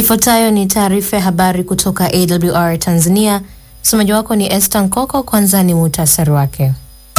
Ifuatayo ni taarifa ya habari kutoka AWR Tanzania. Msomaji wako ni Esther Nkoko. Kwanza ni muhtasari wake.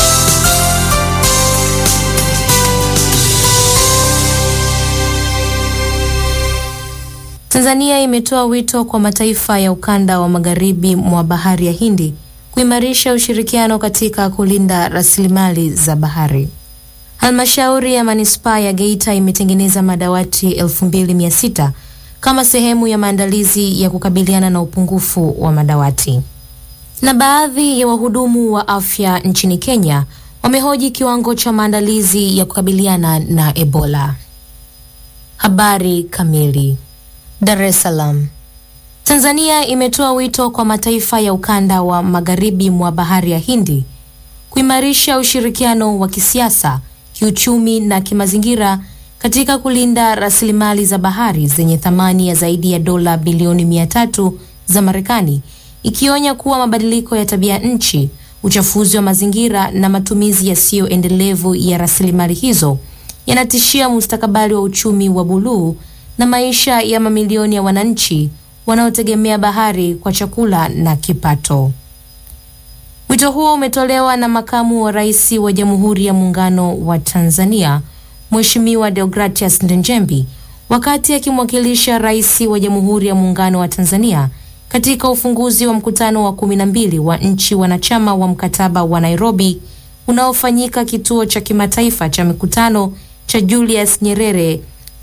Tanzania imetoa wito kwa mataifa ya ukanda wa magharibi mwa bahari ya Hindi kuimarisha ushirikiano katika kulinda rasilimali za bahari. Halmashauri ya manispaa ya Geita imetengeneza madawati 2600 kama sehemu ya maandalizi ya kukabiliana na upungufu wa madawati. Na baadhi ya wahudumu wa afya nchini Kenya wamehoji kiwango cha maandalizi ya kukabiliana na Ebola. Habari kamili. Dar es Salaam. Tanzania imetoa wito kwa mataifa ya ukanda wa magharibi mwa bahari ya Hindi kuimarisha ushirikiano wa kisiasa, kiuchumi na kimazingira katika kulinda rasilimali za bahari zenye thamani ya zaidi ya dola bilioni mia tatu za Marekani, ikionya kuwa mabadiliko ya tabia nchi, uchafuzi wa mazingira na matumizi yasiyo endelevu ya rasilimali hizo yanatishia mustakabali wa uchumi wa buluu na maisha ya mamilioni ya wananchi wanaotegemea bahari kwa chakula na kipato. Wito huo umetolewa na makamu wa rais wa Jamhuri ya Muungano wa Tanzania Mheshimiwa Deogratias Ndejembi wakati akimwakilisha rais wa Jamhuri ya Muungano wa Tanzania katika ufunguzi wa mkutano wa kumi na mbili wa nchi wanachama wa mkataba wa Nairobi unaofanyika kituo cha kimataifa cha mikutano cha Julius Nyerere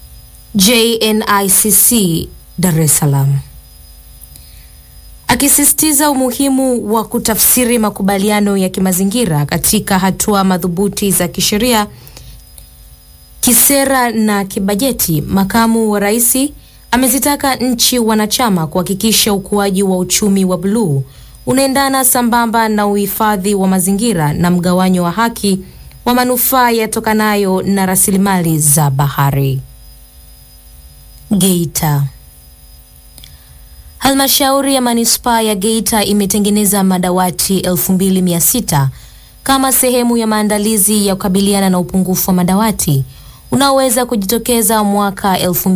JNICC Dar es Salaam. Akisisitiza umuhimu wa kutafsiri makubaliano ya kimazingira katika hatua madhubuti za kisheria, kisera na kibajeti, makamu wa rais amezitaka nchi wanachama kuhakikisha ukuaji wa uchumi wa buluu unaendana sambamba na uhifadhi wa mazingira na mgawanyo wa haki wa manufaa yatokanayo na rasilimali za bahari. Geita. Halmashauri ya manispaa ya Geita imetengeneza madawati 2600 kama sehemu ya maandalizi ya kukabiliana na upungufu wa madawati unaoweza kujitokeza mwaka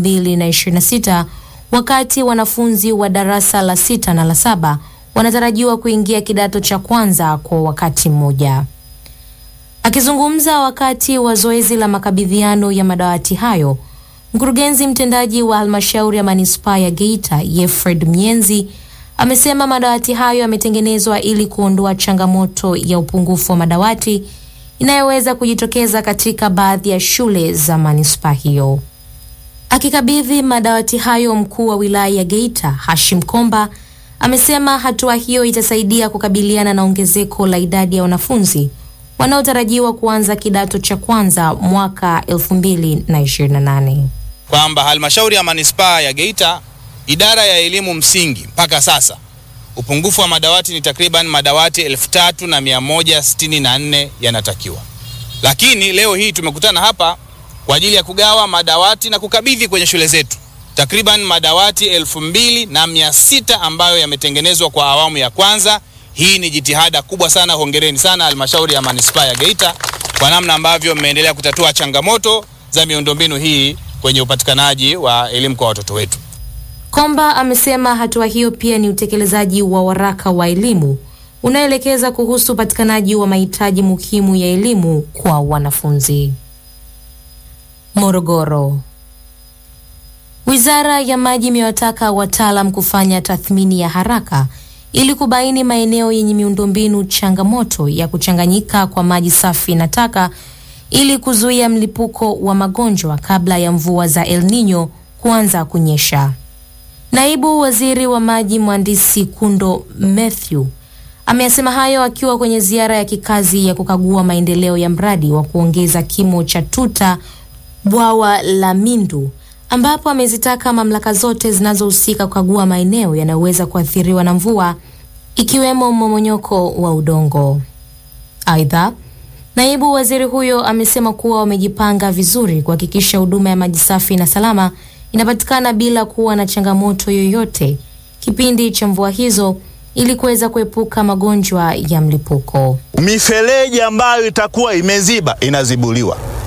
2026 wakati wanafunzi wa darasa la sita na la saba wanatarajiwa kuingia kidato cha kwanza kwa wakati mmoja. Akizungumza wakati wa zoezi la makabidhiano ya madawati hayo Mkurugenzi mtendaji wa halmashauri ya manispaa ya Geita Yefred Myenzi amesema madawati hayo yametengenezwa ili kuondoa changamoto ya upungufu wa madawati inayoweza kujitokeza katika baadhi ya shule za manispaa hiyo. Akikabidhi madawati hayo, mkuu wa wilaya ya Geita Hashim Komba amesema hatua hiyo itasaidia kukabiliana na ongezeko la idadi ya wanafunzi wanaotarajiwa kuanza kidato cha kwanza mwaka 2028 kwamba halmashauri ya manispaa ya Geita idara ya elimu msingi mpaka sasa upungufu wa madawati ni takriban madawati elfu tatu na mia moja sitini na nne yanatakiwa, lakini leo hii tumekutana hapa kwa ajili ya kugawa madawati na kukabidhi kwenye shule zetu takriban madawati elfu mbili na mia sita ambayo yametengenezwa kwa awamu ya kwanza. Hii ni jitihada kubwa sana. Hongereni sana halmashauri ya manispaa ya Geita kwa namna ambavyo mmeendelea kutatua changamoto za miundombinu hii kwenye upatikanaji wa elimu kwa watoto wetu. Komba amesema hatua hiyo pia ni utekelezaji wa waraka wa elimu unaoelekeza kuhusu upatikanaji wa mahitaji muhimu ya elimu kwa wanafunzi. Morogoro. Wizara ya Maji imewataka wataalam kufanya tathmini ya haraka ili kubaini maeneo yenye miundombinu changamoto ya kuchanganyika kwa maji safi na taka ili kuzuia mlipuko wa magonjwa kabla ya mvua za El Nino kuanza kunyesha. Naibu Waziri wa Maji Mhandisi Kundo Mathew ameyasema hayo akiwa kwenye ziara ya kikazi ya kukagua maendeleo ya mradi wa kuongeza kimo cha tuta bwawa la Mindu ambapo amezitaka mamlaka zote zinazohusika kukagua maeneo yanayoweza kuathiriwa na mvua ikiwemo mmomonyoko wa udongo. Aidha, naibu waziri huyo amesema kuwa wamejipanga vizuri kuhakikisha huduma ya maji safi na salama inapatikana bila kuwa na changamoto yoyote kipindi cha mvua hizo ili kuweza kuepuka magonjwa ya mlipuko. Mifereji ambayo itakuwa imeziba inazibuliwa,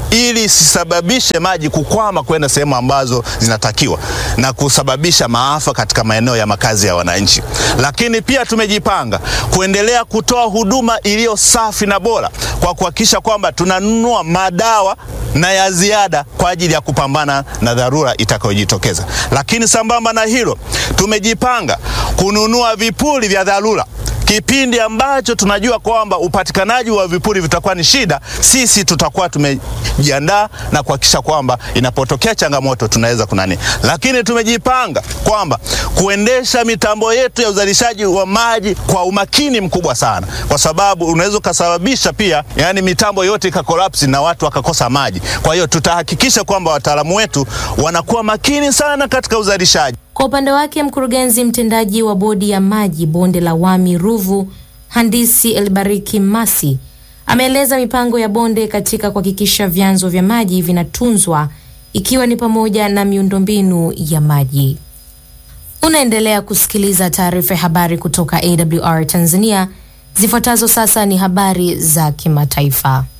ili isisababishe maji kukwama kwenda sehemu ambazo zinatakiwa na kusababisha maafa katika maeneo ya makazi ya wananchi. Lakini pia tumejipanga kuendelea kutoa huduma iliyo safi na bora kwa kuhakikisha kwamba tunanunua madawa na ya ziada kwa ajili ya kupambana na dharura itakayojitokeza. Lakini sambamba na hilo, tumejipanga kununua vipuri vya dharura kipindi ambacho tunajua kwamba upatikanaji wa vipuri vitakuwa ni shida, sisi tutakuwa tumejiandaa na kuhakikisha kwamba inapotokea changamoto tunaweza kunani. Lakini tumejipanga kwamba kuendesha mitambo yetu ya uzalishaji wa maji kwa umakini mkubwa sana, kwa sababu unaweza ukasababisha pia, yani mitambo yote ikakolapsi na watu wakakosa maji. Kwa hiyo tutahakikisha kwamba wataalamu wetu wanakuwa makini sana katika uzalishaji. Kwa upande wake mkurugenzi mtendaji wa bodi ya maji bonde la Wami Ruvu, handisi Elbariki Masi, ameeleza mipango ya bonde katika kuhakikisha vyanzo vya maji vinatunzwa ikiwa ni pamoja na miundombinu ya maji. Unaendelea kusikiliza taarifa ya habari kutoka AWR Tanzania. Zifuatazo sasa ni habari za kimataifa.